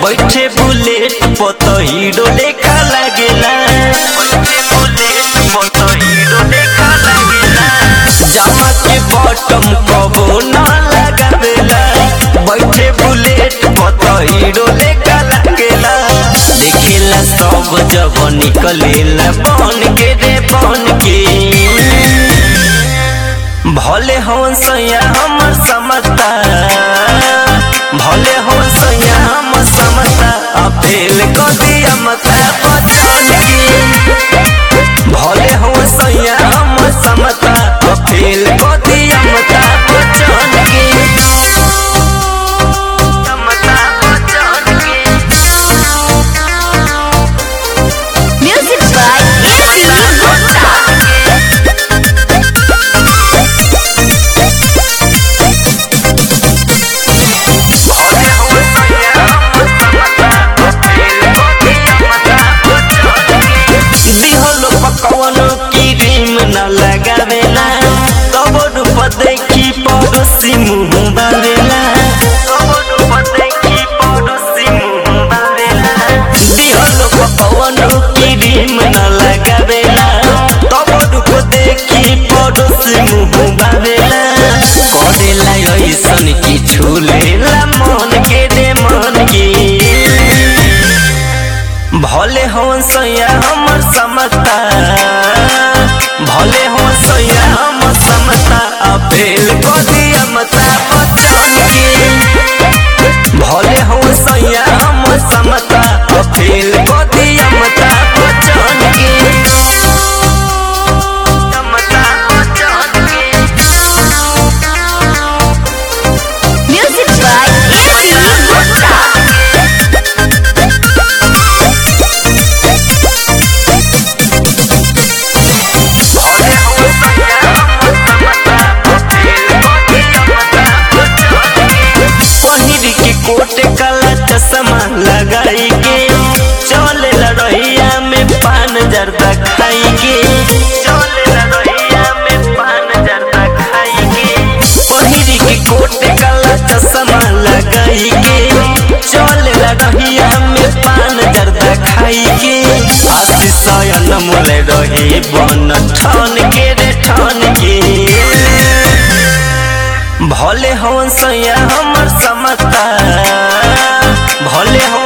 बैठे बुलेट पत हीरो लेखा लागेला बैठे बुलेट पत हीरो लेखा लागेला जामा के बॉटम कबो ना लगावेला बैठे बुलेट पत हीरो लेखा लागेला देखेला सब जब निकलेला बन के रे बन के भले हवन सैया हमर समता भले हवन सैया हमर समता अपेल कदी अमता बचन के भले हवन सैया हमर समता अपेल कदी अमता बचन के समता बचन के Music by AC Gupta. दिहलो पकवन की रीम न लगावेला तब रूप देखी पड़ोसी मुँह बावेला तब रूप देखी पड़ोसी मुँह बावेला दिहलो पकवन की रीम न लगावेला तब रूप देखी पड़ोसी मुँह बावेला करेला ऐसन की छूलेला मन के दे मन के भले हवन सैया हमर समता भले हो सैया हमर समता अपेल कदी अमता बचन के भले हो सैया हमर समता अपेल कदी अमता बचन के अमता बचन के Music by AC Gupta. पहिर के कोट काला चश्मा लगाई के चले लड़ैया में पान जर्दा खाई के चले लड़ैया में पान जर्दा खाई के पहिर के कोट काला चश्मा लगाई के चले लड़ैया में पान जर्दा खाई के आशीष अनमोल रहे बन ठान के रे ठान के भले हवन सैया हमर समता भले हो